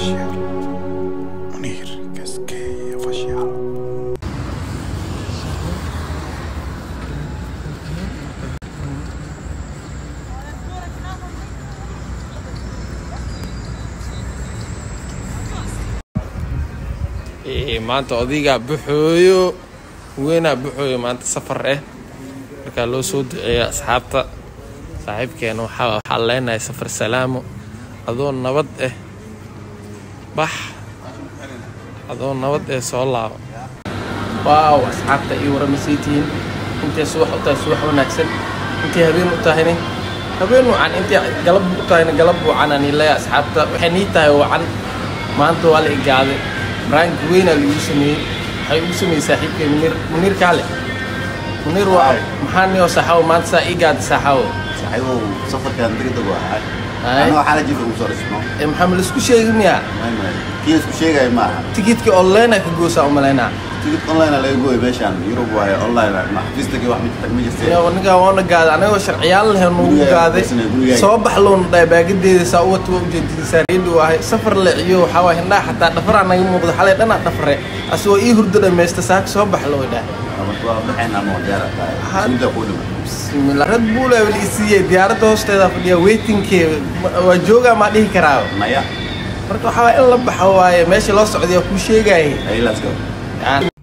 Official. Munir Casquet Official. maanta odaygaa buxooyo weynaa buxooyo maanta safar ah markaa loo soo duceeya asxaabta saaxiibkeena waxaa waxaa leenahay safar salaamo adoo nabad ah bax adoo nabad ah soo laabo waaw asxaabta ii waramasay tihiin intay subax u tahay subax wanaagsan intay habeen u tahayna habeen wacan intay galab u tahayna galab wacan aan ilaya asxaabta waxay nii tahay wacan maanta waa la igaaday rank weynaa lagu sameeyey waxay ugu sameeyey saaxiibkay munir munir kaale munir waa maxaa niyoo saxawo maanta saa ii gaada saxawo صاحبه سفر كان دقيقة واحد هاي. أنا حالة جيب أبو صار اسمه ee maxaa ma laisku sheegi miyaa ما ما كيس كشيء جاي معها tikidka online ka goosaa u malaynaa تيجي أونلاين على يقول باش عن يوروب وهي أونلاين ما حفظت كي واحد من تجميع Yaa, anigaa waana gaaday anagoo sharciyaal leh nugu Guriga- gaaday guriga- soo bax loona dhahay baagadeeda saa u wata waa ujeedadisaa reedhi ahay safar leeciyo waxaa waay hindhaha xataa dhafaraa naga muuqda xalay dhanaa dhafare asagoo ii hurdo dhammaysta saaka soo bax loo dhahay أما تو بحنا مو ديارة هاد. سندا قولنا bismillah red bull aa weli isiiyey diyaaradda hoosteeda fadhiya waitingkee waa joogaa maa dhihi karaa ما يا marka waxaa waay in la baxo waaye meesha loo socday waa kuu sheegayay أي let's go Yani,